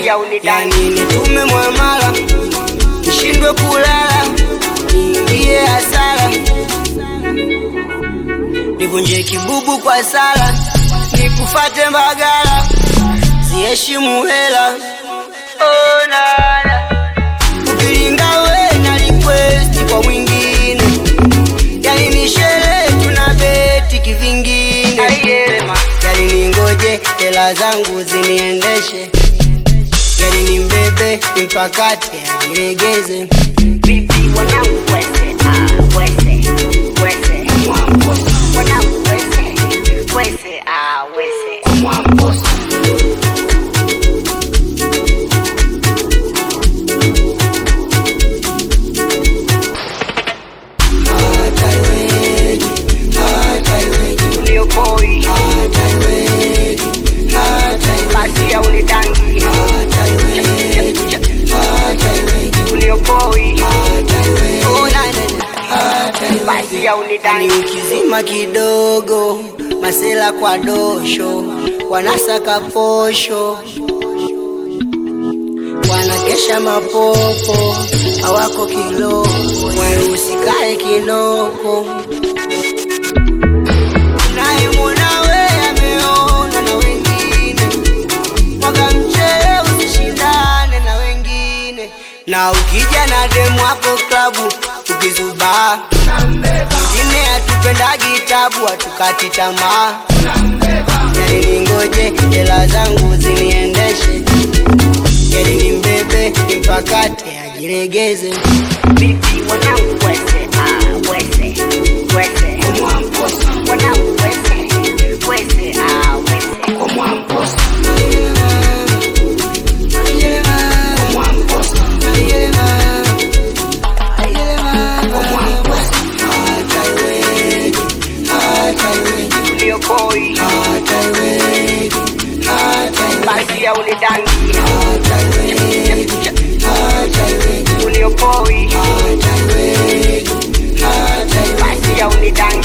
ya unidangi yani nitume mwamala nishindwe kulala niingie hasara nivunje kibubu kwa sala nikufate mbagala ziheshimu hela oh, nana ukilinga we na request kwa mwingine yani ni sherehe tuna beti kivingine yani ningoje hela zangu ziniendeshe yani nimbebe mpakate ajilegeze Vipi wanangu wese, ah, wese, wese. Wanangu wese, wese, ah, wese. hata iweje hata iweje Uliokoi, hata iweje hata iweje basi ya unidangi hata iweje hata iweje Uliokoi, Oh, na, na, na. hata iweje basi ya ni unidangi ukizima kidogo masela kwa dosho wanasaka posho wanakesha mapopo hawako kiloko usikae kinoko nayemwona we ameona na wengine mwaga mchele usishindane na wengine na ukija na demu wako klabu ukizubaa wengine hatupendagi tabu hatukati tamaa yani ningoje hela zangu ziniendeshe yani nimbebe mpakate ajilegeze Vipi wanangu wese, ah, wese, wese. Wanangu wese, wese, ah, wese. Uliokoi, basi ya unidangi Uliokoi, basi ya unidangi